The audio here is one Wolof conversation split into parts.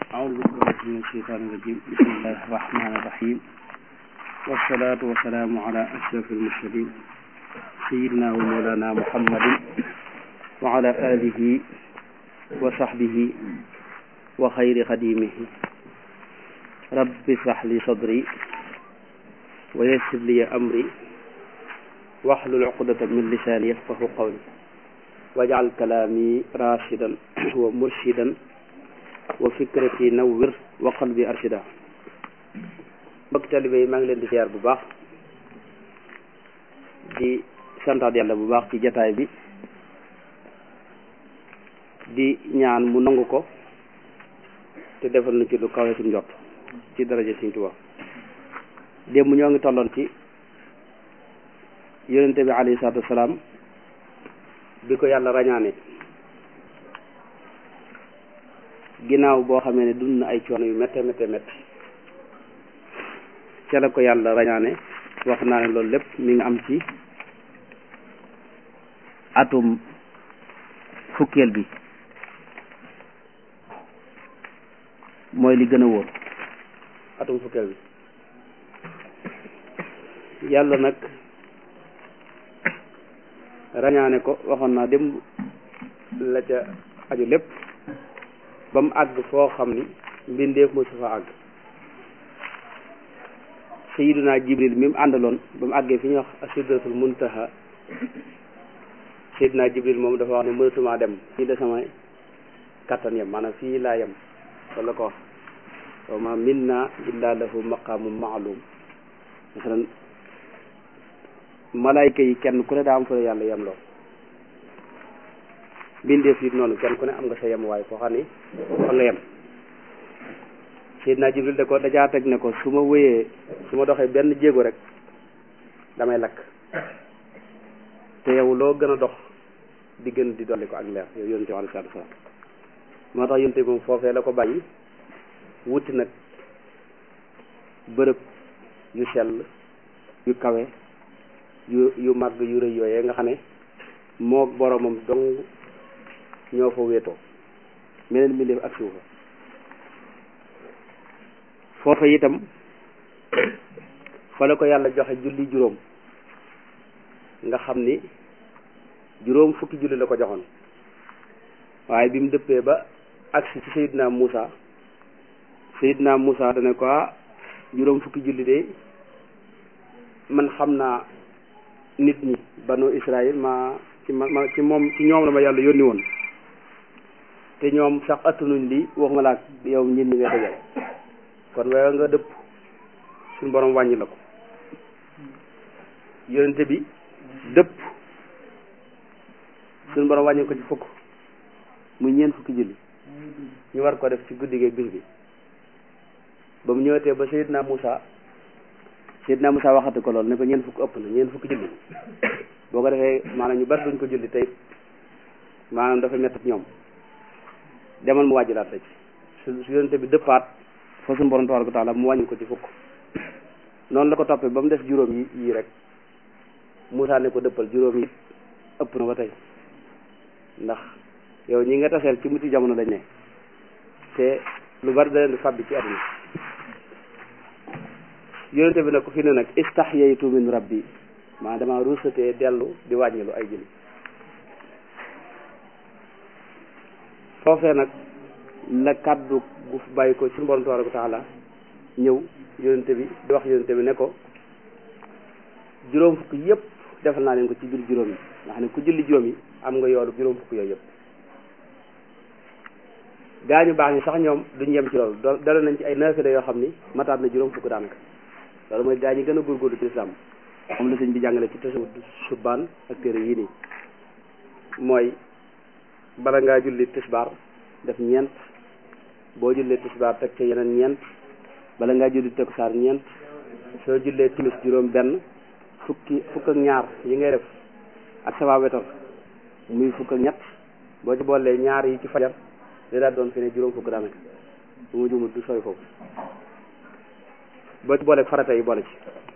أعوذ بالله من الشيطان الرجيم بسم الله الرحمن الرحيم والصلاة والسلام على أشرف المرسلين سيدنا ومولانا محمد وعلى آله وصحبه وخير خديمه رب اشرح لي صدري ويسر لي أمري واحلل عقدة من لساني يفقه قولي واجعل كلامي راشدا ومرشدا wa fikrati nawwir wa qalbi arshida mbokk taalibe yi maa ngi leen di siyaar bu baax di santaat yàlla bu baax ci jataay bi di ñaan mu nangu ko te defal na ci lu kawe suñ njott ci daraja Sëriñ Tuubaa démb ñoo ngi tolloon ci yonente bi alayhi salaatu wasalaam bi ko yàlla rañaane ginnaaw boo xamee ne dund na ay coono yu métte métte métte ca la ko yàlla rañaane wax naa ne loolu lépp mi ngi am ci atum fukkeel bi mooy li gën a wóor atum fukkeel bi yàlla nag rañaane ko waxoon naa démb la ca aju lépp ba mu àgg foo xam ni mbindeef mosu fa àgg sayiduna jibril mi mu àndaloon ba mu àggee fi ñuy wax sidratul muntaha sayiduna jibril moom dafa wax ne mënatumaa dem fii la sama kattan yem maanaam fii laa yem wala ko wax wa ma minna illa lahu maqamu maalum masalan malaayka yi kenn ku ne daa am fa yàlla yem loo mbindeef yi noonu kenn ku ne am nga sa yem waaye foo xam ni fa nga yem Seydina Jibril da ko dajaa teg ne ko su ma wéyee su ma doxee benn jéego rek damay lakk te yow loo gën a dox di gën di dolli ko ak leer yow yonte alayhi salaatu salaam moo tax yonte moom foofee la ko bàyyi wuti nag bërëb yu sell yu kawe yu yu màgg yu rëy yooyee nga xam ne moo boromam dong ñoo fa wéetoo meneen mbindeef ak suufa foofa itam fa la ko yàlla joxe julli juróom nga xam ni juróom fukki julli la ko joxoon waaye bi mu dëppee ba agsi ci Seydina Muusa Seydina Muusa dana ko juróom fukki julli de man xam naa nit ñi banu Israël ma ci ma ci moom ci ñoom la ma yàlla yónni woon te ñoom sax attanuñ li waxuma la ak yow ñit ñi ngay dajal kon waaye nga dëpp suñu borom wàññi la ko yonente bi dëpp suñu borom wàññi ko ci fukk muy ñeent fukki julli ñu war ko def ci guddi gi bis bi ba mu ñëwetee ba Seydina Moussa Seydina Moussa waxati ko loolu ne ko ñeent fukk ëpp na ñeent fukki julli boo ko defee maanaam ñu bari duñ ko julli tey maanaam dafa métti ñoom demal mu wàjjilaat la ci su su yonente bi dëppaat fa suñu borom tabaraka taala mu wàññi ko ci fukk noonu la ko toppee ba mu des juróom yi yii rek Moussa ne ko dëppal juróom yi ëpp na ba tey ndax yow ñi nga taseel ci muti jamono dañ ne te lu bari da leen di fàbbi ci àdduna yonente bi nag ko fi ne nag istahyaytu min rabbi maa dama ruusatee dellu di wàññilu ay julli foofee nag la kàddu gu bàyyi ko suñu borom tabaraka taala ñëw yonente bi di wax yonente bi ne ko juróom fukk yëpp defal naa leen ko ci biir juróom yi nga xam ne ku julli juróom yi am nga yoolu juróom fukk yooyu yëpp gaa ñu baax ñi sax ñoom duñ yem ci loolu dala nañ ci ay naafila yoo xam ni mataat na juróom fukk daanaka loolu mooy gaa ñi gën a góorgóorlu ci lislaam moom la sëñ bi jàngale ci tasawud subaan ak téere yii nii mooy bala ngaa julli tisbaar def ñeent boo jullee tisbaar teg ca yeneen ñeent bala ngaa julli takkusaan ñeent soo jullee timis juróom benn fukki fukk ak ñaar yi ngay def ak sama wetar muy fukk ak ñett boo ci boolee ñaar yi ci fajar li daal doon fi ne juróom fukk daanaka bu ma jumut du sooy foofu boo ci boolee farata yi boole ci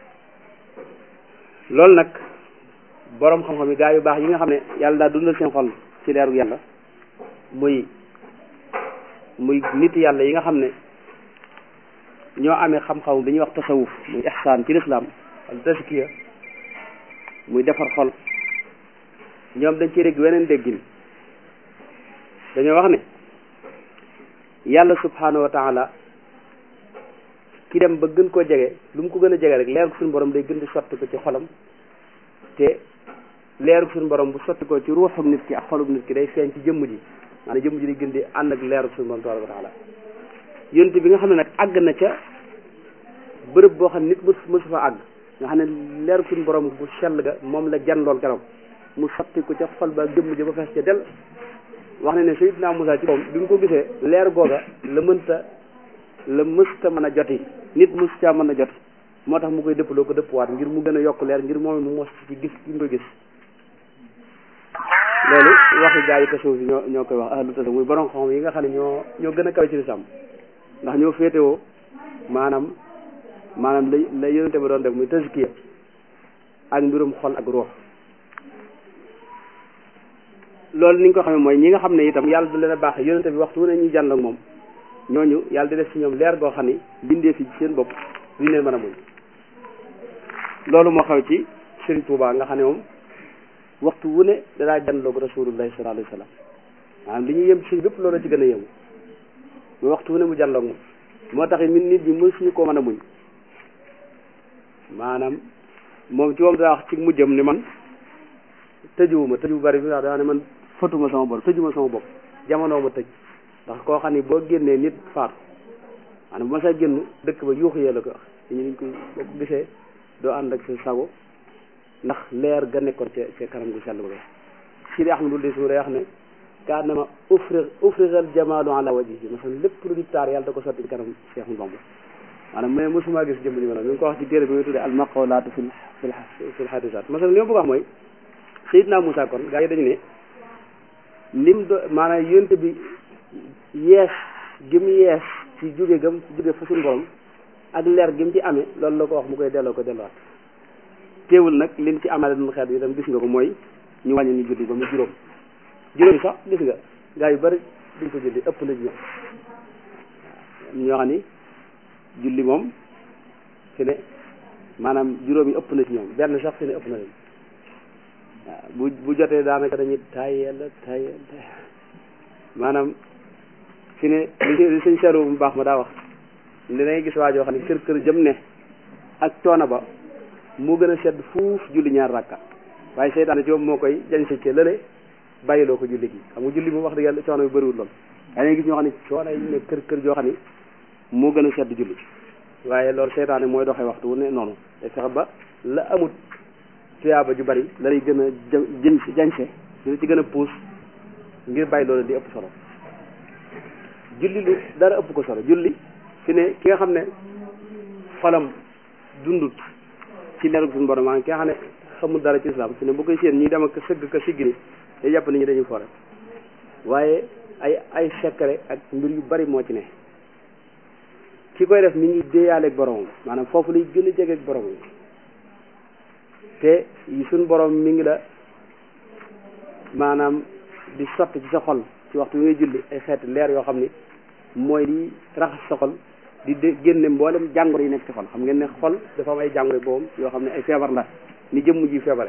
loolu nag boroom xam-xam yi gaa yu baax yi nga xam ne yàlla daal dundal seen xol ci leeru yàlla muy muy nit yàlla yi nga xam ne ñoo amee xam-xam bi ñuy wax tasawuf muy ihsaan ci lislaam al taskiya muy defar xol ñoom dañ ci dégg weneen déggin dañoo wax ne yàlla subhanahu wa taala ki dem ba gën koo jege lu mu ko gën a jege rek leer ko suñu borom day gën di sotti ko ci xolam te leeru suñu borom bu sotti ko ci ruuxum nit ki ak xolum nit ki day feeñ ci jëmm ji maanaam jëmm ji di gën di ànd ak leeru suñu borom tabaraka wa taala yonent bi nga xam ne nag àgg na ca bërëb boo xam ne nit mës mësu fa àgg nga xam ne leeru suñu borom bu sell ga moom la jan lool keroog mu sotti ko ca xol ba jëmm ji ba fees ca del wax ne ne Sayyidina Musaa ci moom bi mu ko gisee leer googa la mënta la mësta mën a joti nit mës caa mën a joti moo tax mu koy dëppaloo ko dëppwaat ngir mu gën a yokk leer ngir moom mu mos ci gis gi mu koy gis loolu waxi gaa yi tasawuf yi ñoo ñoo koy wax ahlu tasawuf muy borom xam yi nga xam ne ñoo ñoo gën a kawe ci lislaam ndax ñoo féetewoo maanaam maanaam la la yonente ba doon def muy tazkiya ak mbirum xol ak ruux loolu ni ñu ko xamee mooy ñi nga xam ne itam yàlla du leen a baax yonente bi waxtu wu ne ñuy jànd ak moom ñooñu yàlla di def ci ñoom leer goo xam ni bindee fi seen bopp duñu leen mën a muñ loolu moo xew ci Serigne Touba nga xam ne moom waxtu wu ne danaa jàndoog rasulullahi sallallahu alayhi wa sallam maanaam li ñuy yëm ci bépp loolu ci gën a yëmu mu waxtu wu ne mu jàndoog moom moo tax min nit ñi mësuñu koo mën a muñ maanaam moom ci moom daa wax ci mujjam ni man tëjuwuma tëju bu bari bi wax daa ne man fëtuma sama bopp tëjuma sama bopp jamono ma tëj ndax koo xam ni boo génnee nit faatu maanaam bu ma saa génn dëkk ba yuuxu yee la ko wax ñu niñ koy boo ko gisee doo ànd ak sa sago ndax leer ga nekkoon ca ca kanam gu sell ba Sidi Ahmadul di su day wax ne kaanama ufri ufrigal jamaalu ala wajhihi masalan lépp lu di taar yàlla da ko sotti ci kanam Cheikh Bamba maanaam mais mosuma gis jëmm ji ma mi ngi ko wax ci téere bi muy tuddee al maqolaatu fil fil fil hadisat masalan li ma bëgg wax mooy Seydina Moussa kon gaa yi dañu ne lim do maanaam yonte bi yees gi mu yees ci jóge gam jóge fa suñu borom ak leer gi mu ci amee loolu la ko wax mu koy delloo ko delluwaat teewul nag lim ci amale dun xeet bi itam gis nga ko mooy ñu wàññi ñu julli ba mu juróom juróom sax gis nga gaa yu bari duñ ko julli ëpp na ci ñoom ñoo xam ni julli moom fi ne maanaam juróom yi ëpp na ci ñoom benn sax fi ne ëpp na leen waaw bu bu jotee daanaka dañuy tayel tayel maanaam fi ne li sëñ seeru bu baax ma daa wax li dangay gis waa joo xam ne kër kër jëm ne ak coono ba moo gën a sedd fuuf julli ñaar rakka waaye seytaane ci moom moo koy jañ sa cee lële bàyyiloo ko julli gi xam nga julli moom wax dëgg yàlla coono bi bëriwul lool waaye dangay gis ñoo xam ne coono yi ne kër kër joo xam ne moo gën a sedd julli waaye loolu seytaane mooy doxee waxtu wu ne noonu te fexe ba la amut tuyaaba ju bari la lay gën a jën si jañse dina ci gën a puus ngir bàyyi loolu di ëpp solo julli lu dara ëpp ko solo julli fi ne ki nga xam ne xolam dundut ci leerug suñu borom maanaam ki nga xam ne xamul dara ci islam fi ne bu koy séen ñi dem ak sëgg ka sigg ni day jàpp nit ñi dañuy fore waaye ay ay secret ak mbir yu bari moo ci ne ki koy def mi ngi déeyaaleeg boromam maanaam foofu lay gën a jegeeg boromam te suñ borom mi ngi la maanaam di sotti ci sa xol ci waxtu bi ngay julli ay xeeti leer yoo xam ni mooy di raxas sa xol di de génne mboolem jàngoro yi nekk ci xol xam ngeen ne xol dafa am ay jàngoro boobu yoo xam ne ay feebar la ni jëmm ji feebare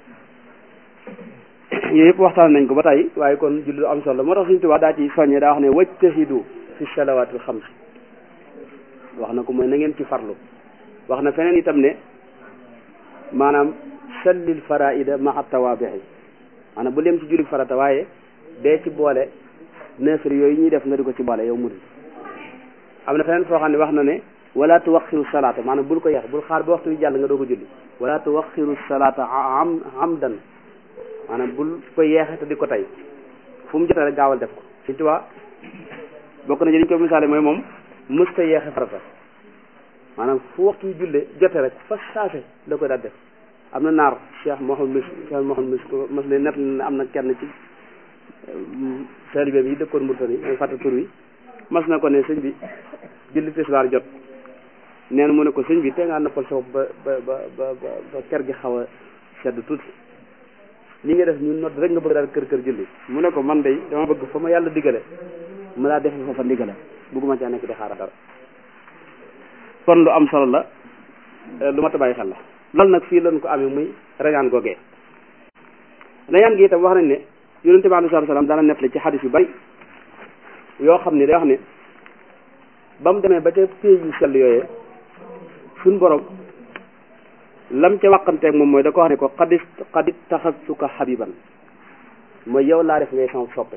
yooyu yëpp waxtaan nañ ko ba tey waaye kon julli lu am solo moo tax suñu tubaab daa ci soññee daa wax ne wajtahidu fi salawaatil xams wax na ko mooy na ngeen ci farlu wax na feneen itam ne maanaam sallil faraida maa tawaabixi maanaam bu leem ci julli farata waaye dee ci boole neefere yooyu ñuy def nga di ko ci boole yow murid am na feneen foo xam ne wax na ne wala tuwaxiru salaata maanaam bul ko yeex bul xaar ba waxtu wi jàll nga doo ko julli wala tuwaxiru salaata am amdan maanaam bul ko yeexe te di ko tey fu mu jotee rek gaawal def ko Sëñ Tuubaa bokk na ci liñ ko misaale mooy moom mësta yeexe farata maanaam fu waxtu wi julle jote rek fa saase da koy daal def am na naar Cheikh Mouhamed Mis Cheikh Mouhamed Mis ko mas ne net na am na kenn ci taalibe yi dëkkoon Mauritanie may fàtte tur wi mas na ko ne sëñ bi julli tisbaar jot nee na mu ne ko sëñ bi te ngaa noppal sa ba ba ba ba ba kër gi xaw a sedd tuuti li nga def ñu nodd rek nga bëgg daal kër kër julli mu ne ko man day dama bëgg fa ma yàlla digale mu laa defe foofa ndigala bugguma caa nekk di xaaral dara kon lu am solo la lu ma ta bàyyi xel la loolu nag fii lañ ko amee muy rañaan googee rañaan gi itam wax nañ ne yonente bi alayhi salaam daana nettali ci xadis yu bari yoo xam ne day wax ne ba mu demee ba ca pays yu sell yooyee suñ borom lam ca wàqanteeg moom mooy da ko wax ne ko xadis xadit taxasuka xabiban mooy yow laa def ngay sama soppe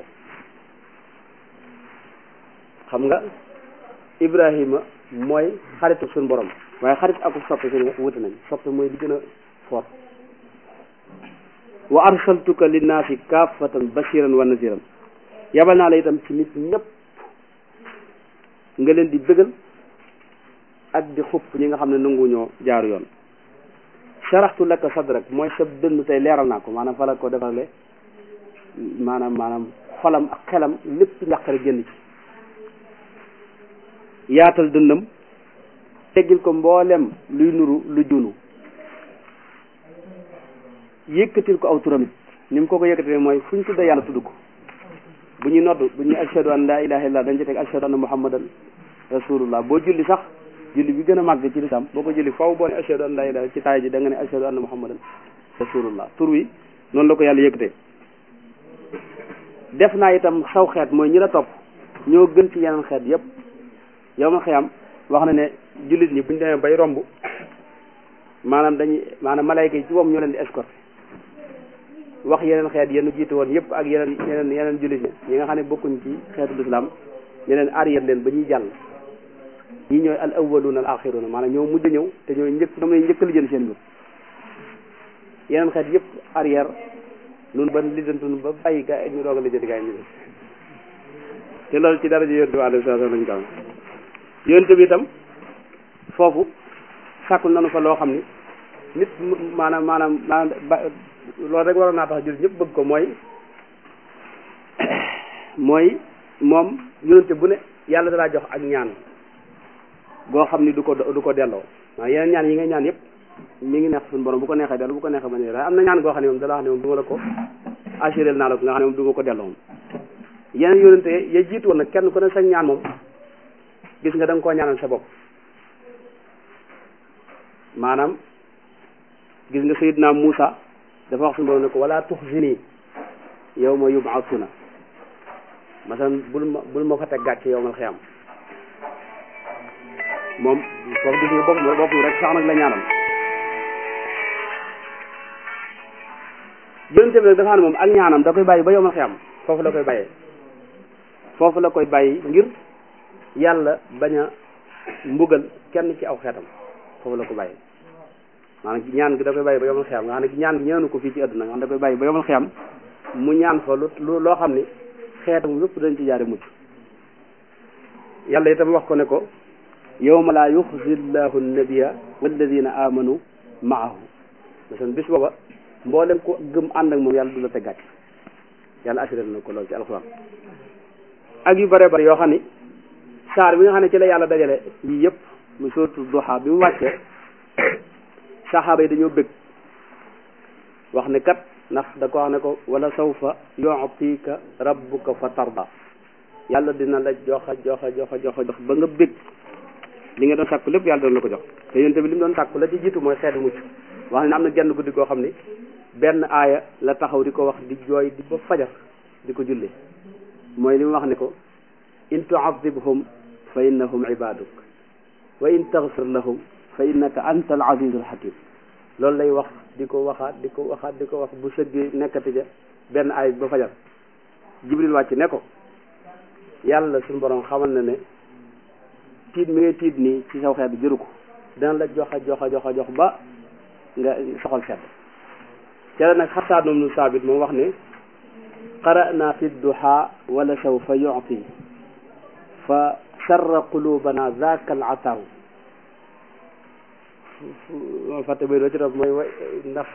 xam nga Ibrahima mooy xaritu suñ borom waaye xarit aku soppe suñu wuti nañ soppe mooy di gën a fort wa arsaltuka linnaasi kaafatan bashiran wa naziran yabal naa la itam ci nit ñëpp nga leen di bëggal ak di xupp ñi nga xam ne nangu ñoo jaaru yoon sharaxtu laka sadrak mooy sa dënn tey leeral naa ko maanaam fa la ko defarale maanaam maanaam xolam ak xelam lépp njàqare génn ci yaatal dëndam teggil ko mboolem luy nuru lu junu yëkkatil ko aw turamit ni mu ko ko yëkkatee mooy fu ñu tuddee yàlla tudd ko bu ñuy nodd bu ñuy ashhadu an la ilaha illallah dañ ci teg ashhadu anna muhammadan rasulullah boo julli sax julli bi gën a màgg ci lislam boo ko julli faw boo ne ashhadu an la ilaha ci taay ji da nga ne ashhadu anna muhammadan rasulullah tur wi noonu la ko yàlla yëkkatee def naa itam saw xeet mooy ñi la topp ñoo gën ci yeneen xeet yépp yow ma xiyam wax na ne jullit ñi buñ demee bay romb maanaam dañuy maanaam malayka yi ci moom ñoo leen di escorté wax yeneen xeet yenn jiitu woon yëpp ak yeneen yeneen yeneen jullit ñi ñi nga xam ne bokkuñ ci xeetu lislaam ñeneen arrière leen ba ñuy jàll ñi ñooy al awwaluna al axiruna maanaam ñoo mujj ñëw te ñooy njëkk ñoom ñooy njëkk li jël seen mbir yeneen xeet yëpp arrière nun ba lijjantunu ba bàyyi gaa ñu doog a lijjanti gaa yi ñu te loolu ci dara ji yonte bi alayhi salaam lañ ko am yonte bi itam foofu sàkkul nanu fa loo xam ni nit maanaam maanaam maanaam ba loolu rek waroon naa tax jur ñëpp bëgg ko mooy mooy moom yonente bu ne yàlla dalaa jox ak ñaan goo xam ni du ko du ko delloo waaw yeneen ñaan yi ngay ñaan yëpp mi ngi neex suñu borom bu ko neexee dellu bu ko neexee ba ne am na ñaan goo xam ne moom dala wax ne moom du ma la ko assuré naa la ko nga xam ne moom du ma ko delloo moom yeneen yonente ya jiitu woon nag kenn ku ne sa ñaan moom gis nga da nga koo ñaanal sa bopp maanaam gis nga sayidna Muusa dafa wax suñu borom ne ko wala tuxzini yawma yub'athuna masalan bul ma bul ma fa teg gàcce yowmal xiyam moom foofu gis nga bopp bopp rek sax nag la ñaanal yonente bi nag dafa ne moom ak ñaanam da koy bàyyi ba yowmal xiyam foofu la koy bàyyee foofu la koy bàyyi ngir yàlla bañ a mbugal kenn ci aw xeetam foofu la ko bàyyi maanaam ñaan gi da koy bàyyi ba yomal xiyam nga xam ne ñaan gi ñaanu ko fii ci àdduna nga xam da koy bàyyi ba yomal xiyam mu ñaan fa lu loo xam ni xeetam yëpp dañ ci jaare mucc yàlla itam wax ko ne ko yawma laa yuxzi llahu nabiyya walladina amanu maahu masalan bis booba mboolem ko gëm ànd ak moom yàlla du la te gàcc yàlla assuré na ko loolu ci alxuraan ak yu bare bare yoo xam ni saar bi nga xam ne ci la yàlla dajale yii yëpp mu sootu duha bi mu wàccee saxaaba yi dañoo bëgg wax ne kat ndax da ko wax ne ko wala sawfa yu'tika rabbuka fa tarda yàlla dina la joxa joxa joxa joxa jox ba nga bëgg li nga doon sàkku lépp yàlla doon la ko jox te yonte bi li mu doon sàkku la ci jiitu mooy xeetu mucc wax ne am na genn guddi koo xam ni benn aaya la taxaw di ko wax di jooy di ba fajar di ko julli mooy li mu wax ne ko in tu'adhibhum fa innahum ibaduk wa in taghfir lahum fa innaka anta al azizul hakim loolu lay wax di ko waxaat di ko waxaat di ko wax bu sëggee nekkati ja benn aay ba fajar jibril wàcc ne ko yàlla suñu borom xamal na ne tiit mi ngay tiit nii ci saw xeet jëru ko dana la joxa joxa joxa jox ba nga soxal sedd ca la nag xataa noom nu saabit moom wax ne qara'na fi duha wala sawfa yu'ti fa sarra qulubana zaaka al ataw fàtte bay doo ci topp mooy wa ndax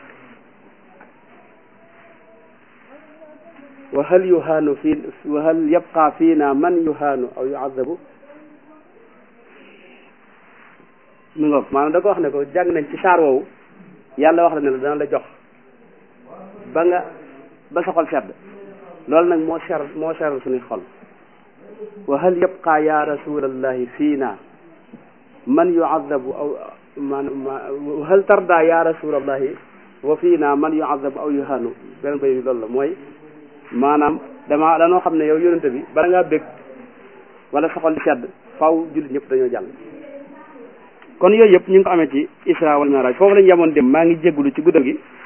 wa hal yuhaanu fi wa hal yabqa fiina man yuhaanu aw yuazabu mi ngoog maanaam da ko wax ne ko jàng nañ ci saar woowu yàlla wax la ne la dana la jox ba nga ba sa xol sedd loolu nag moo ser moo seral suñuy xol wa hal yabqa ya rasulallahi fiina man yuadabu aw man wa hal tarda ya rasulallahi wa fiina man yuadabu aw yuhanu beneen bay bi loolu la mooy maanaam dama danoo xam ne yow yonente bi bala ngaa bég wala soxal di sedd faw jullit ñëpp dañoo jàll kon yooyu yëpp ñu ngi ko amee ci isra wal miraj foofu lañu yemoon dem maa ngi jéggulu ci guddal gi